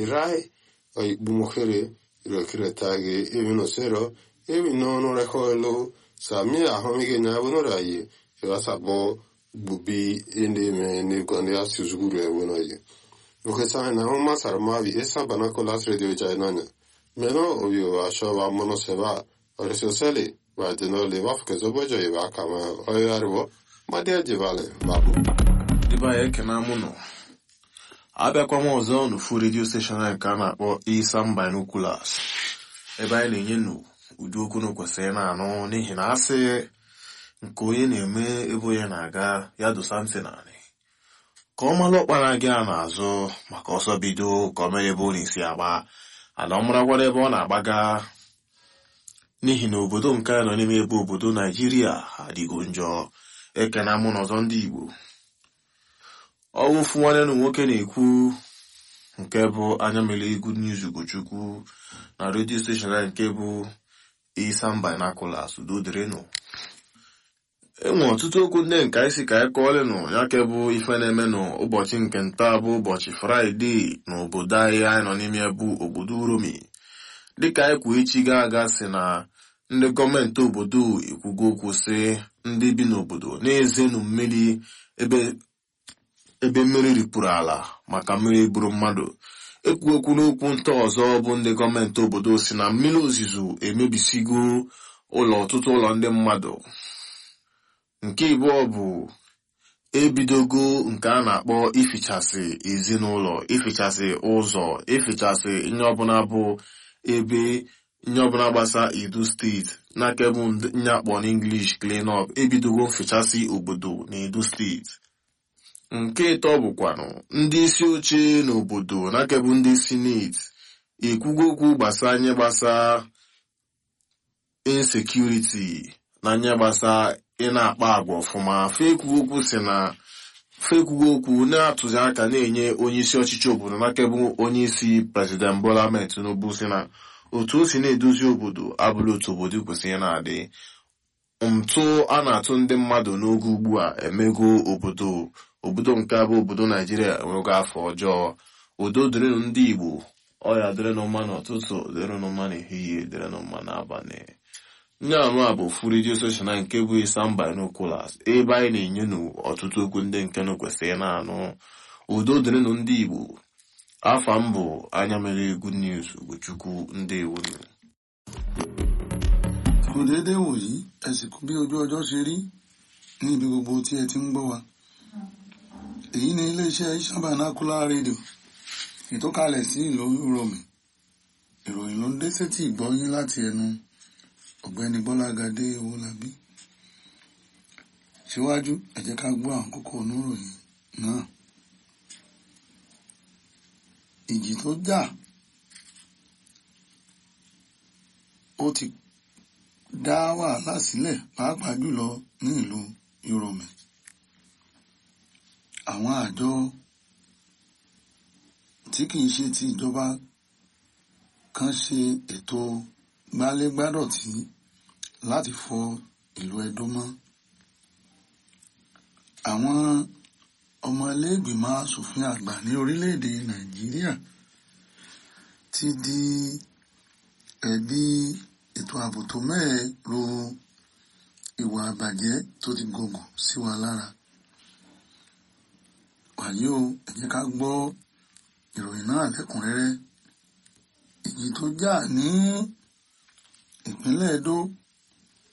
rai oikpumokere irokiretage ebi no sero ebi no no rekoelo sami ahomige nya bono raye ebasabo bubi ende me ne gonde asuzuguru ebono ye okesa na homa sarmavi esa banakolas radio jainanya meno obio asho va mono seba oresosele va deno le va fke zobojo ye va kama oyarwo madia jivale babu ebe anyị ekene mụ nọ abịakwa m ọzọ n'ofu redio steshọn anyị nke a na-akpọ isam binoculars ebe anyị na-enye nụ ụdị okwu na kwesịrị na-anụ n'ihi na asị nke onye na-eme ebe onye na-aga ya dosa ntị naanị ka ọ malụ ọkpara gị a n'azụ maka ọsọ bido ka ọ mere ebe ọ na-esi agba ala ọ marakwara ebe ọ na-agbaga n'ihi na obodo nke a nọ n'ime ebe obodo naijiria adịgo njọ ekena mụ n'ọzọ ndị igbo ọwụfu nwanne na nwoke na-ekwu nke bụ anya mere good news ugochukwu na redio steshọn anyị nke bụ isam binoculars udo dịrịnụ enwe ọtụtụ okwu ndị nke anyị si ka anyị kọọlịnụ ya ke bụ ife na-eme n'ụbọchị nke nta bụ ụbọchị fraịde n'obodo anyị anyị nọ n'ime bụ obodo uromi dịka anyị kwuo echi ga aga si na ndị gọọmenti obodo ekwugo okwu sị ndị bi n'obodo na-ezenu mmiri ebe ebe mmiri ripụrụ ala maka mmiri gburu mmadụ ekwu okwu n'okwu nta ọzọ bụ ndị gọọmenti obodo si na mmiri ozuzo emebisigo ụlọ ọtụtụ ụlọ ndị mmadụ nke ịbụọ bụ ebidogo nke a na-akpọ ifichasị ezinụlọ ifichasị ụzọ ifichasị ihe ọbụla bụ ebe ihe ọbụla gbasa edo steeti n'aka bụ nye akpọ n'inglish clean up ebidogo mfichasị obodo na edo steeti nke ịtọ bụkwanụ ndị isi oche n'obodo n'aka bụ ndị sineti ekwugo okwu gbasa nye gbasa insekuriti na nye gbasa ị na-akpa agwa ọfụma fekwugo okwu si na fekwugo okwu na-atụzi aka na-enye onye isi ọchịchị obodo n'aka bụ onye isi prezident Bola Ahmed Tinubu si na otu o si na-edozi obodo abụrụ otu obodo kwesịrị na-adị ntụ a na-atụ ndị mmadụ n'oge ugbu a emego obodo obodo nke abụ obodo naijiria enwego afọ ọjọọ udo dịrịnụ ndị igbo ọya dịrịnụ mma n'ụtụtụ dịrịnụ mma n'ehihie dịrịnụ mma n'abalị nye anụ a bụ fu redio soshal nke bụ isam binoculars ebe anyị na-enye nụ ọtụtụ okwu ndị nke nụ kwesịrị na-anụ udo dịrịnụ ndị igbo afa m bụ anya mere good news ugochukwu ndị ewunu kò déédéé wòyí ẹ sì kú bí ojú ọjọ́ ṣe rí ní ibi gbogbo tí ẹ ti ń gbọ́ wa èyí ni iléeṣẹ́ Isam Binocular rédíò ìtọ́kalẹ̀ sí ìlú Uromi ìròyìn ló ń dé sétí ìgbọ́yín láti ẹnu ọ̀gbẹ́ni Bọ́lágadé Owólabí síwájú ẹ jẹ́ ká gbọ́ àwọn kókó oníròyìn náà ìjì tó jà ó ti dá wàhálà sílẹ̀ pàápàá jùlọ ní ìlú Uromi àwọn àjọ tí kìí ṣe ti ìjọba kan ṣe ètò gbálégbádọ̀tí láti fọ ìlú Ẹdó mọ́ àwọn ọmọ iléègbìmọ̀ asòfin àgbà ní orílẹ̀-èdè Nàìjíríà ti di ẹ̀bi ètò ààbò tó mẹ́ẹ̀ ro ìwà àbàjẹ́ tó ti gògùn sí wa lára wàyí o ẹ jẹ́ ká gbọ́ ìròyìn náà lẹ́kùnrẹ́rẹ́ ìjì tó jà ní ìpínlẹ̀ Ẹdó